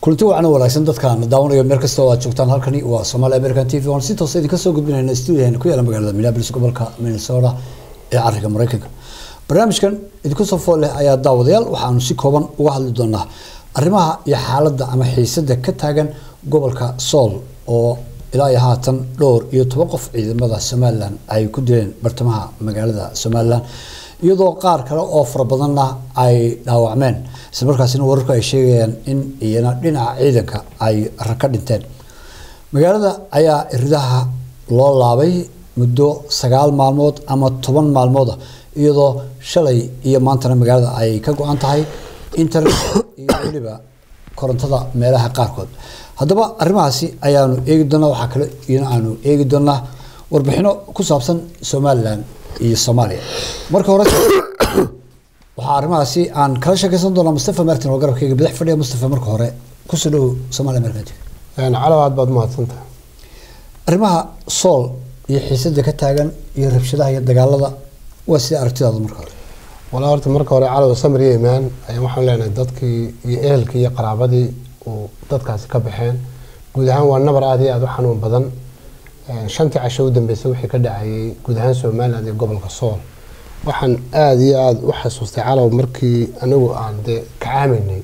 kulanti wacan wanaagsan dadkaan daawanayo meel kasta oo aad joogtaan halkani waa Somali American TV waan si toos ah idinka soo gudbinayna studio-heena ku yaala magaalada Minneapolis gobolka Minnesota ee cariga Mareykanka barnaamijkan idinku soo fool leh ayaa daawadayaal waxaanu si kooban uga hadli doonaa arrimaha iyo xaaladda ama xiisadda ka taagan gobolka Sool oo ilaa iyo haatan dhowr iyo toban qof ciidamada Somaliland ay ku dileen bartamaha magaalada Somaliland iyadoo qaar kale oo fara badanna ay dhaawacmeen isla markaasina wararku ay sheegayaan in iyana dhinaca ciidanka ay raka dhinteen magaalada ayaa iridaha loo laabay muddo sagaal maalmood ama toban maalmood ah iyadoo shalay iyo maantana magaalada ay ka go-an tahay internet iyo weliba korontada meelaha qaarkood haddaba arrimahaasi ayaanu eegi doonaa waxaa kale iyana aanu eegi doonaa warbixino ku saabsan somalilan iyo soomaaliya marka hore waxaa arrimahaasi aan kala sheekeysan doonaa mustafa martin oo garabkayga badax fadhiya mustafa marka hore kusoo dhow somalia american tv calow aad baad mahadsantahay arrimaha sool iyo xiisadda ka taagan iyo rabshadaha iyo dagaalada waa sida aragtidaada marka hore walaa horta marka hore calow samir iyo imaan ayaan waxaan leenahay dadkii iyo ehelkii iyo qaraabadii uu dadkaasi ka baxeen guud ahaan waa nabar aad iyo aada u xanuun badan shantii casho u dambeysay wixii ka dhacayay guud ahaan somaliland iyo gobolka sool waxaan aada iyo aada u xasuustay calow markii anigu aan dee kacaamaynay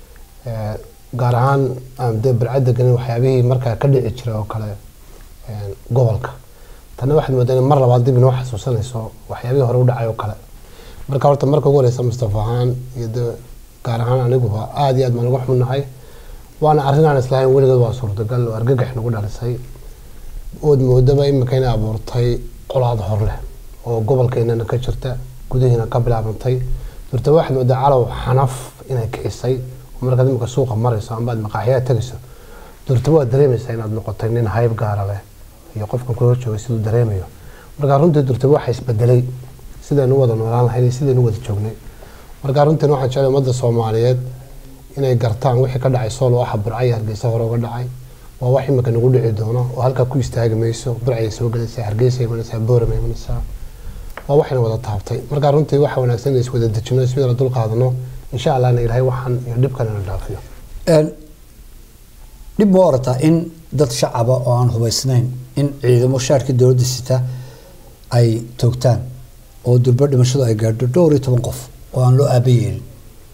gaar ahaan aan dee barcad deganin waxyaabihii markaa ka dhici jiray oo kale gobolka tanna waxaad moodaa in mar labaad dib inoo xasuusanayso waxyaabihii hore u dhacay oo kale marka horta marka ugu horeysa mustafa ahaan iyo dee gaar ahaan aniguba aada iyo aad baan uga xunnahay waana arrin aan islahayn weligeed waa suurtagal oo argagax nagu dhalisay ood moodaba imika inay abuurtay colaad hor leh oo gobolkeennana ka jirta gudihiina ka bilaabantay durtaba waxaad moodaa calow xanaf inay kicisay oo markaad imika suuqa marayso amba aad maqaaxyaha tegayso durtaba waad dareemaysaa inaad noqotay nin hayb gaara leh iyo qofkan kula joogay siduu dareemayo marka runtii durtaba waxa isbedelay sidaynu wada noolaan lahayn iyo sidaynu wada joognay marka runtiin waxaan jeclay ummadda soomaaliyeed inay gartaan wixii ka dhacay sool oo ah burcaya hargeysa hore uga dhacay waa wax imika nagu dhici doono oo halkaa ku istaagi mayso burcay soo gelaysaa hargeysa imanaysaa boorama imanaysaa waa waxayna wada taabtay marka runtii waxa wanaagsan in iswada dejino iswada dul qaadano insha allahna ilaahay waxaan iyo dhibkan ina dhaafiyo dhib ma orataa in dad shacaba oo aan hubaysnayn in ciidamo shaarkii dowladda sita ay toogtaan oo durbo dhimashadu ay gaadho dhowr iyo toban qof oo aan loo aaba yeelin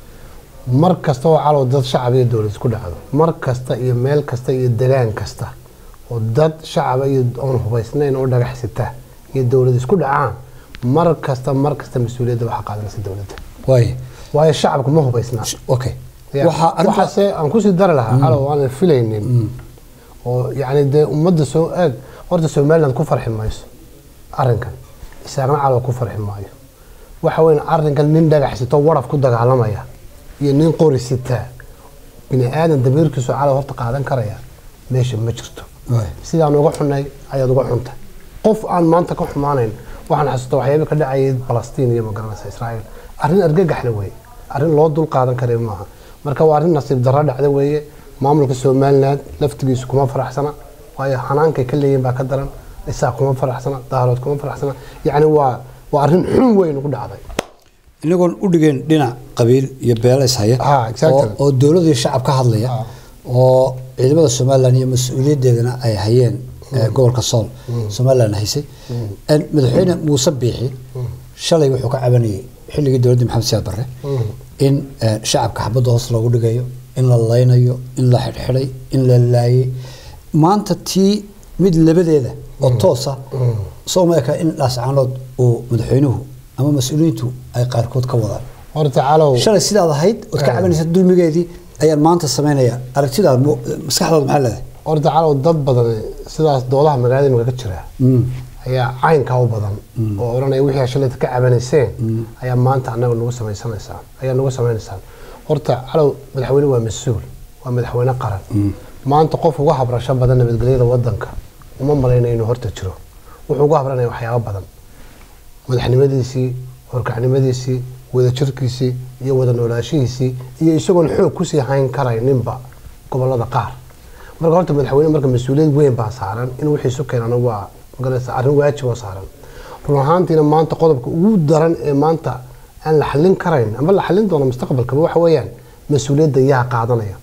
mar kasta oo calow dad shacab iyo dowlad isku dhacdo mar kasta iyo meel kasta iyo degaan kasta oo dad shacaba iyo oon hubaysnayn oo dhagax sita iyo dowlad isku dhacaan mar kasta mar kasta mas-uuliyadda waxaa qaadanaysa dowladda waay waayo shacabku ma hubaysnaa okay Ya, waxaa arrinta waxaase aan kusii dari lahaa calow aanan filaynin oo yacni dee ummadda soo eeg horta somaliland ku farxi mayso arrinkan isaagna calow ku farxi maayo waxa weyn arrinkan nin dhagax sito waraf ku dagaalamaya iyo nin qori sitaa bini aadan damiirkiisu calow horta qaadan karaya meesha ma jirto waay sidaan uga xunnay ayaad uga xuntay qof aan maanta ka xumaanayn waxaan xasuusta waxyaaba ka dhacayay balastiin iyo magaranaysa israa'iil arrin argagaxle weeye arrin loo dul qaadan karayo maaha marka waa arrin nasiib darro dhacda weeye maamulka somaliland laftigiisu kuma faraxsana waayo xanaankay ka leeyihin baa ka daran isaa kuma faraxsana daarood kuma faraxsana yacni waa waa arrin xun weyn ugu dhacday inagoon u dhigeen dhinac qabiil iyo beelo ishaya Ah, exactly. oo- oo dowladda iyo shacab ka hadlaya Ah. oo ciidamada somalilan iyo mas-uuliyaddeedana ay hayeen eh, gobolka sool somalilan haysay En madaxweyne muuse biixi shalay wuxuu ka cabanayay xilligii dowladda maxamed siyaad barre in eh, shacabka xabadda hoos loogu dhigayo in la laynayo in la xidhxidhay in la laayay maanta tii mid labadeeda oo toosa soo ma eka in dhaascaanood uu madaxweynuhu ama mas-uuliyiintu ay qaarkood ka wadaan horta calow shalay sidaad ahayd ood ka Eh. cabanaysa dulmigeedii ayaan maanta samaynaya aragtidaada mu- maskaxdaada maxaa leedahay horta calow dad badan sidaas doodaha magaalada imika ka jira Mm. ayaa caynkaa u badan oo odhanaya wixii aad shalayta ka cabanayseen ayaa maanta annaga nagu samaysanaysaan ayaa nagu samaynaysaan horta calow madaxweyne waa mas-uul waa madaxweyne qaran maanta qof uga habrasho badan nabadgelyada wadanka uma malaynayo inuu horta jiro wuxuu uga habranaya waxyaabo badan madaxnimadiisii horkacnimadiisii wadajirkiisii iyo wada noolaashihiisii iyo isagoon xoog kusii hayn karayninba gobolada qaar marka horta madaxweyne marka mas-uuliyad weyn baa saaran in wixii isu keenana waa magaraysa arrin waajib oo saaran run ahaantiina maanta qodobka ugu daran ee maanta aan la xallin karayn ama la xallin doono mustaqbalkaba waxa weeyaan mas-uuliyadda yaa qaadanaya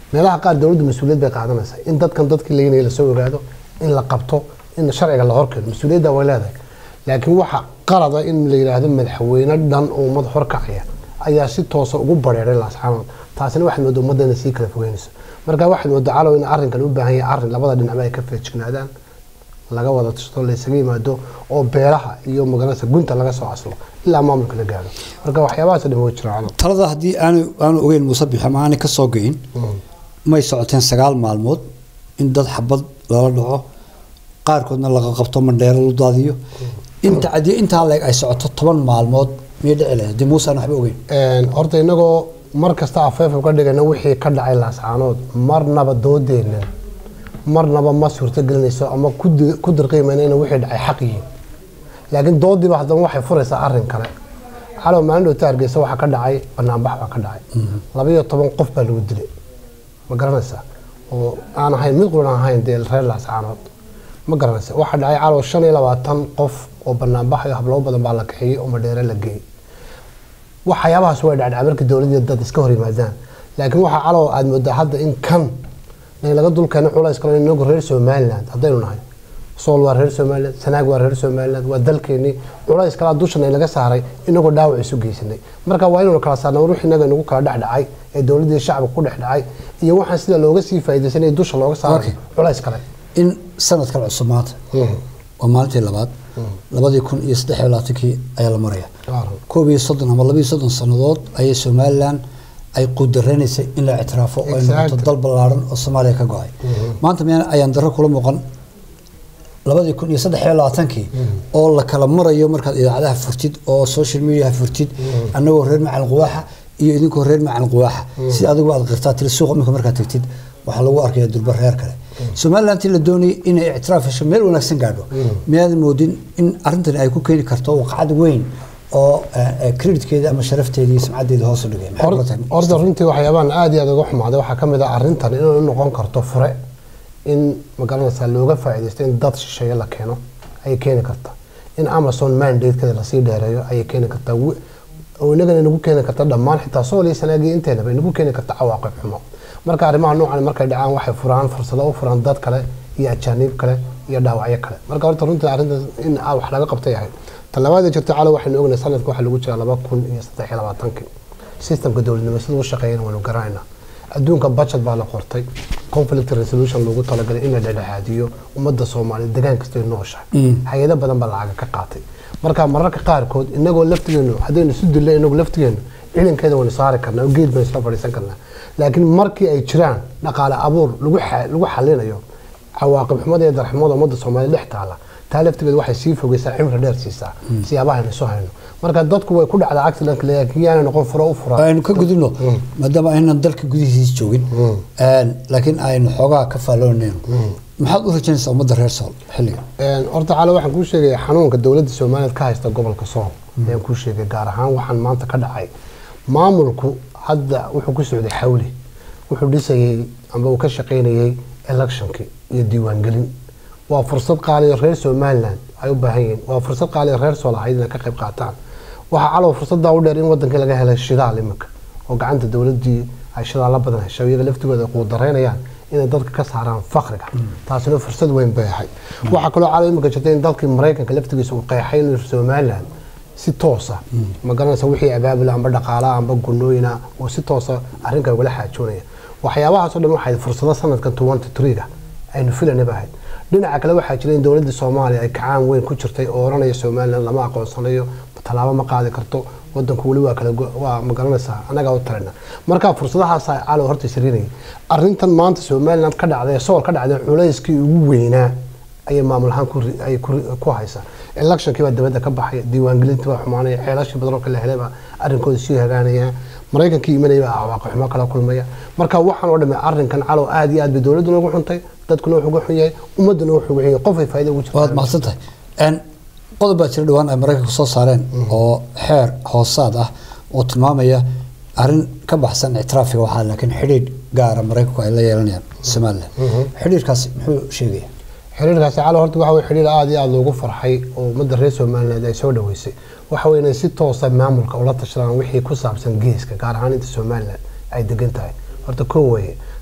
meelaha qaar dowladdu mas-uuliyad bay qaadanaysaa in dadkan dadkii laynaya lasoo ogaado in la qabto in sharciga la horkeeno mas-uuliyadda way leedahay laakiin waxa qalada in la yidhaahdo madaxweyne dhan oo ummad horkacaya ayaa si toosa ugu bareeray laasxaanood taasina waxaad moodaa ummaddeena sii kala fogeynayso marka waxaad moodaa calow in arrinkan u baahan yahay arrin labada dhinacba ay ka feejignaadaan laga wada tashto laysaga yimaado oo beelaha iyo magaranaysa gunta laga soo aslo ilaa maamulka la gaaro marka waxyaabahaas dhan way jiraan calow talada haddii aanu aanu ogeyn muuse bixi ama aanay ka soo goyin may socoteen sagaal maalmood in dad xabad lala dhaco qaarkoodna laga qabto mandheero lu daadiyo inta haddii intaa leeg ay socoto toban maalmood miyay dhici lahayd haddii muuse aan waxba ogeyn Een, horta inagoo mar kasta afeef uga dhigana wixii ka dhacay laascaanood marnaba doodeenan marnaba ma suurtogelinayso ama ku di- ku dirqiimayna inay wixii dhacay xaq yihiin laakiin doodiiba haddana waxay furaysaa arrin kale calow maalin dhowta hargeysa waxaa ka dhacay banaanbax baa ka dhacay labaiyo toban qof baa lagu dilay ma garanaysaa oo aan ahayn mid quran ahayn dee reer laascaanood ma garanaysa waxaa dhacay calow shan iyo labaatan qof oo banaanbax iyo hablabo badan baa la kaxiyey oo madheere la geeyey waxyaabahaas way dhacdhacay markii dowladii dad iska hor yimaadaan laakiin waxaa calow aad moodaa hadda in kan in laga dulkeeno culays kale inagu reer somaliland haddaynu nahay sool waa reer somaliland sanaag waa reer somaliland waa dalkeenii culays kalaa dushan laga saaray inagoo dhaawac isu geysanay marka waa inaynu kala saarna wix inaga inagu kala dhexdhacay ee dowladii shacabka ku dhex dhacay iyo waxaan sida looga sii faa'iidaysanay dusha looga saaray Okay. culays kale in sanadkan cusub maanta waa maalintii labaad labadii kun iyo saddex iyo labaatankii ayaa la maraya Waaran. koob iyo soddon ama labaiyo soddon sannadood ayay somalilan ay qudaranaysay in la ictiraafo oo ay noqoto Exactly. dal ballaaran oo soomaaliya ka go-ay maanta miyaan ayaan darro kula muuqan labadii kun iyo saddex iyo labaatankii oo la kala marayo markaad idaacadaha furtid oo social mediaha furtid annagoo reer macalin quwaaxa iyo idinkoo reer macalin quwaaxa si adigu aad qirtaa tiri suuqa iminka markaad tagtid waxaa lagu arkaya durba reer kale somalilantii la doonayay inay ictiraaf hesho meel wanaagsan gaadho miyaadan moodin in arrintan ay ku keeni karto waqcad weyn oo creditkeeda ama sharafteeda iyo sumcaddeeda hoos u dhigay maxay kula tahay horta runtii waxyaabahan aad iyo aad uga xumaaday waxaa ka mid ah arrintan inay u noqon karto fure in magaranaysaa looga faa'iidaysto in dad shisheeye la keeno ayay keeni kartaa in amazon mandatekeeda lasii dheereeyo ayay keeni kartaa wi- oo inagana inagu keeni karta dhammaan xitaa sool iyo sanaagii inteenaba inagu keeni karta cawaaqib xumo marka arrimaha noocan markay dhacaan waxay furaan fursado u furaan dad kale iyo ajaaniib kale iyo dhaawacyo kale marka horta runtii arrintaas in ah wax laga qabta yahay talabaada jirta calo waxaynu ognahay sanadka waxaa lagu jiraa laba kun iyo saddex iyo labaatankii systemka dowladnimo sida u shaqeeyana waynu garanaynaa adduunka budget baa la qortay conflict resolution loogu talagalay in la dhexdhexaadiyo ummadda soomaaliya degaan kasta ay nooshahay hay-ado badan baa lacaga ka qaatay marka mararka qaarkood inagoo laftigeenu haddaynu isu dillo inagu laftigeenu ciidankeeda waynu saari karnaa oo geed baynu isla fadhiisan karnaa laakiin markii ay jiraan dhaqaale abuur lagu xa- lagu xalinayo cawaaqib xumada iyo darxumada ummadda soomaaliya dhex taala taa laftigeeda waxay sii fogeysaa cimri dheer siisaa siyaabaha aynu isu hayno marka dadku way ku dhacdaa accident laakiin yaana noqon furo u fura aynu ka gudubno maadaama aynan dalka gudihiisa joogin laakiin aynu xoogaa ka faalloonayno maxaad u rajaynaysaa ummadda reer sool xilligan Een, horta cali waxaan kuu sheegaya xanuunka dowladda soomaaliyeed ka haysta gobolka sool ayaan kuu sheegay gaar ahaan waxaan maanta ka dhacay maamulku hadda wuxuu ku socday xawli wuxuu dhisayey amba uu ka shaqaynayey electionkii iyo diiwaangelin waa fursad qaaliyo reer somaliland ay u baahan yihiin waa fursad qaaliyo reer sool ahayd inay ka qayb qaataan waxaa calow fursadaa u dheer in wadankii laga helay shidaal iminka oo gacanta dowladii ay shidaalla badan heshay iyaga laftigooda ay kuu dareynayaan inay dadka ka saaraan fakriga taasina fursad weyn bay ahay waxaa kaloo calow iminka jirta in dalkii maraykanka laftigiisa uu qeexay inuu somaliland si toosa ma garanaysa wixii abaabula amba dhaqaalaha amba gunooyina uu si toosa arrinka ugala xaajoonaya waxyaabahaas oo dhan waxay fursado sanadkan twenty three-ga aynu filanaba ahayd dhinaca kale waxaa jira in dowladda soomaaliya ay kacaan weyn ku jirtay oo oranaya somaliland lama aqoonsanayo tallaabo ma qaadi karto wadanku weli waa kala go- waa ma garanaysaa annagaa u talina marka fursadahaas calow horta isriinayay arrintan maanta somaliland ka dhacday sool ka dhacday culayskii ugu weynaa ayay maamul ahaan ku ri- ay ku- ku haysaa electionkii baa dibadda ka baxaya diiwaangelintii baa xumaanaya xeelashii badan oo la helay baa arrinkooda sii hagaanaya maraykankii imanaya baa cawaaqib xumo kala kulmaya marka waxaan oo dhamme arrinkan calow aad iyo aad bay dowladduna ugu xuntay dadkuna wuxuu ugu xun yahay ummadduna wuxuu ugu xun yahay qofay faa'iido ugu jirtaa waad mahadsan tahay n qodob baa jira dhawaan ay maraykanka soo saareen oo xeer hoosaad ah oo tilmaamaya arrin ka baxsan ictiraafiga waxaa laakiin xidhiidh gaara maraykanku ay la yeelanayaan somaliland xidhiidhkaasi muxuu sheegaya xiriirkaasi calo horta waxa weye xiriir aad iyo aad loogu farxay oo ummadda reer somaliland ay soo dhaweysay waxa weye inay si toosa maamulka ula tashadaan wixii ku saabsan geeska gaar ahaan inta somaliland ay degan tahay horta koo weye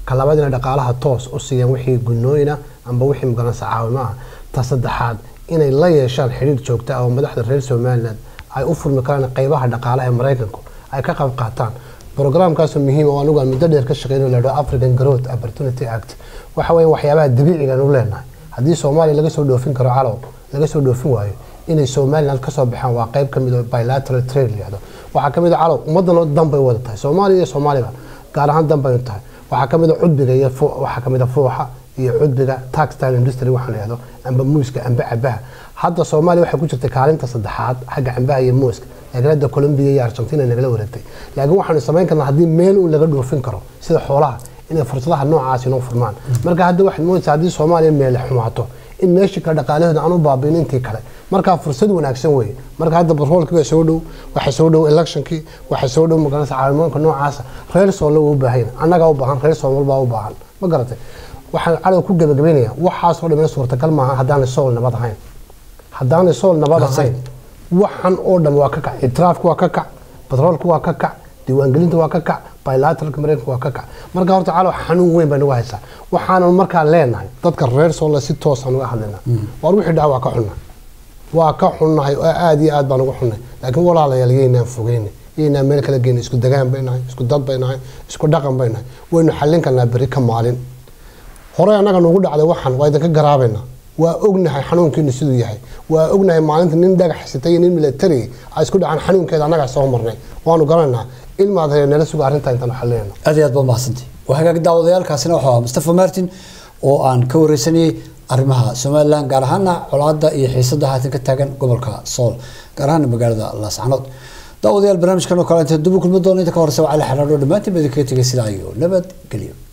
ka labaad inay dhaqaalaha toos u siiyaan wixii gunooyina amba wixii magaranaysa caawimo ah ta saddexaad inay la yeeshaan xidhiir joogta ah oo madaxda reer somaliland ay u furmi karaan qeybaha dhaqaalaha ee maraykanku ay ka qayb qaataan programkaasoo muhiim oo anigu aan muddo dheer ka shaqeyno la dhao african growth opportunity act waxa weeye waxyaabaha dabiiciga u leenahay haddii soomaaliya laga soo dhoofin karo calow laga soo dhoofin waayo inay somaliland kasoo baxaan waa qeyb kamid oo bilateral trade layihahdo waxaa kamid a calow ummadan oo dan bay wada tahay soomaaliya iyo soomaaliba gaar ahaan dan bay tahay waxaa kamid a cudbiga iyo waxaa kamid a fuuxa iyo cudbiga taxtile industry waxaa layihahdo amba muuska amba cabaha hadda soomaaliya waxay ku jirtay kaalinta saddexaad xagga cambaha iyo muuska laakiin hadda colombia iyo argentina nagala wareegtay laakiin waxaanu samayn karnaa haddii meel uu laga dhoofin karo sida xoolaha inay fursadaha noocaasi inoo furmaan marka hadda waxaad moodaysaa haddii soomaaliya meele xumaato in meeshii kale dhaqaalahooda aan u baabiin intii kale markaa fursad wanaagsan weeye marka hadda batroolkii baa soo dhow waxa soo dhow electionkii waxa soo dhow magaranaysa caalamooyinka noocaasa reer sool waa u baahan annagaa u baahan reer sool walbaa u baahan ma garatay waxaan cadow ku gabagabeynaya waxaasoo dhamina suurtagal maaha haddaanay sool nabad ahayn haddaanay sool nabad ahayn waxan oo dhan waa ka kac itiraafku waa ka kac batroolku waa ka kac diiwaangelinta waa ka kac bilateralka mareykanka waa ka kac marka horta calow xanuun weyn baa nagu haysaa waxaanan markaa leenahay dadka reer soolle si toosaan uga hadlaynaa waar wixii dhaca waa ka xunna waa ka xunnahay oo aada iyo aad baan uga xunnay laakiin walaalayaal yaynaan fogeyna yaynaan meel kala geyna isku degaan bay nahay isku dad bay nahay isku dhaqan bay nahay waynu xallin karnaa beri ka maalin horey annaga nugu dhacday waxan waa idinka garaabaynaa waa ognahay xanuunkiinu siduu yahay waa ognahay maalinta nin dhagax sitay iyo nin military ay isku dhacaan xanuunkeeda annagaa soo marnay waanu garanaynaa ilmaad hee nala suga arrintaa intaan xalinayno aad iyo aad baa mahadsantahy waa hagaag daawadayaalkaasina waxuu ahaa mustafa martin oo aan ka wareysanayay arrimaha somalilan gaar ahaana colaada iyo xiisada haatan ka taagan gobolka sool gaar ahaana magaalada laascanood daawadayaal barnaamijkan oo kale inta dubu kulmi doono inta ka horeysa waa cali xaraadho dhammaantiin ba idinkaga tegay sidaa iyo nabad gelyo